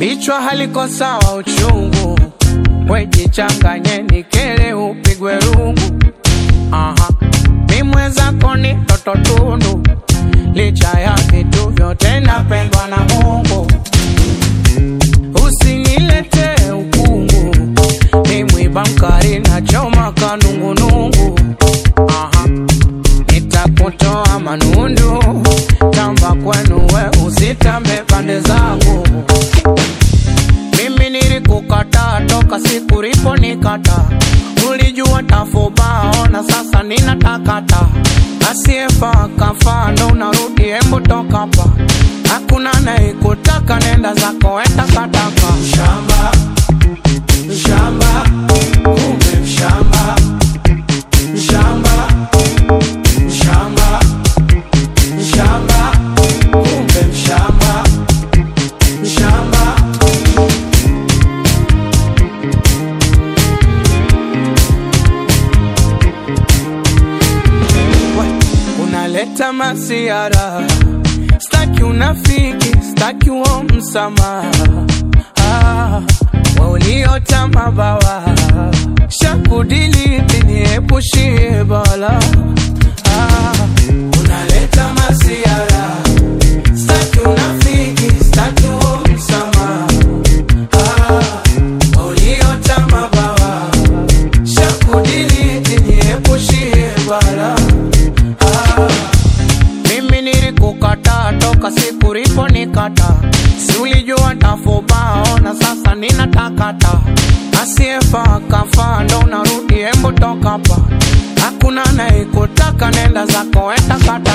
bichwa haliko sawa uchungu, wejichanganye nikele upigwe rungu. Aha, mi mwenzako ni toto tundu, licha ya vitu vyote napendwa na Mungu. Usinilete ukungu, ni mwiba mkari na choma kanungunungu. Aha, nitakutoa manundu, tamba kwenu we usitambe pande zangu. Mimi nilikukataa toka siku uliponikata, ulijua tafubao na sasa ninatakata. Asiyefaa kafaa, ndo unarudi, hembu toka hapa. Hakuna anayekutaka, nenda zako, enda kataka. Mshamba, mshamba, kumbe mshamba, mshamba, mshamba, mshamba, kumbe mshamba, mshamba. unaleta masiara, staki unafiki, staki uo msamaha ah, wa uliota mabawa shakudiliti niepushie bala ah, unaleta masiara, staki unafiki, staki uo msamaha ah, wa uliota mabawa shakudiliti niepushie bala Ah, mimi nilikukataa toka siku uliponikata, si ulijua tafubao na sasa ninatakata. Asiyefaa kafaa, ndo unarudi, hembu toka hapa. Hakuna anayekutaka, nenda zako, enda kata